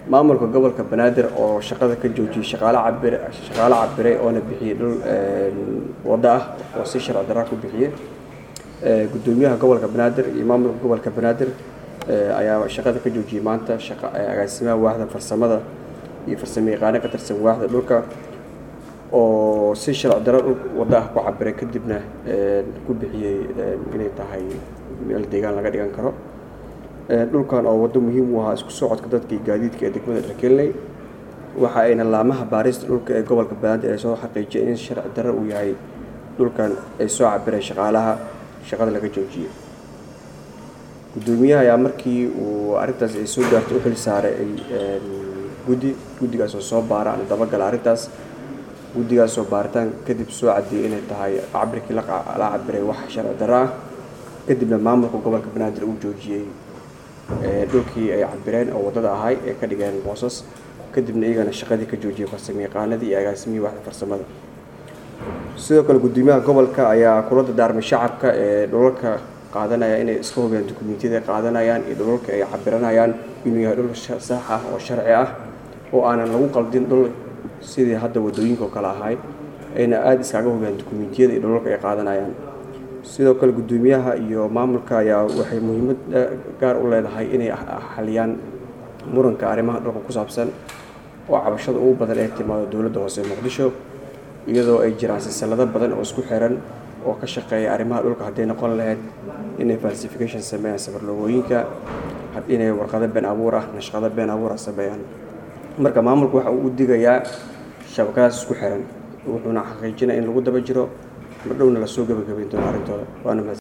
maamulka gobolka banaadir oo shaqada ka joojiyey shaqaale cabir shaqaale cabiray oona bixiyey dhul waddo ah oo si sharci darra ku bixiyey guddoomiyaha gobolka banaadir iyo maamulka gobolka banaadir ayaa shaqada ka joojiyey maanta shaqa agaasimaha waaxda farsamada iyo farsamo yaqaano ka tirsan waaxda dhulka oo si sharci darro dhul waddo ah ku cabiray kadibna ku bixiyey inay tahay meel deegaan laga dhigan karo dhulkan oo waddo muhiim u ahaa isku socodka dadka iyo gaadiidka ee degmada dharkeeley waxa ayna laamaha baarista dhulka ee gobolka banaadir ay soo xaqiijiyeen in sharci darro uu yahay dhulkan ay soo cabireen shaqaalaha shaqada laga joojiyey guddoomiyaha ayaa markii uu arrintaas ay soo gaartay u xil saaray guddi guddigaas oo soo baara ama dabagala arrintaas guddigaasoo baaritaan kadib soo caddeeyey inay tahay cabirkii la cabiray wax sharci darro ah kadibna maamulka gobolka banaadir uu joojiyey dhulkii ay cabireen oo waddada ahay ee ka dhigeen boosas kadibna iyagana shaqadii ka joojiyey farsamo yaqaanadii iyo agaasimihii waxda farsamada sidoo kale guddoomiyaha gobolka ayaa kula dardaarmay shacabka ee dhulalka qaadanaya inay iska hubiyaan dukumentiyada ay qaadanayaan iyo dhulalka ay cabiranayaan inuu yahay dhul sax ah oo sharci ah oo aanan lagu qaldin dhul sidii hadda waddooyinka oo kale ahay ayna aada iskaga hubiyaan dukumentiyada iyo dhulalka ay qaadanayaan sidoo kale guddoomiyaha iyo maamulka ayaa waxay muhiimad gaar u leedahay inay xaliyaan muranka arrimaha dhulka ku saabsan oo cabashada ugu badan ee timaado dowladda hoose ee muqdisho iyadoo ay jiraan silsilado badan oo isku xiran oo ka shaqeeya arrimaha dhulka hadday noqon lahayd inay falsification sameeyaan safarloogooyinka inay warqado been abuur ah nashqado been abuur ah sameeyaan marka maamulku waxa uu u digayaa shabakadaas isku xiran wuxuuna xaqiijinaya in lagu daba jiro ma dhowna lasoo gabagabayn doono arrintooda waana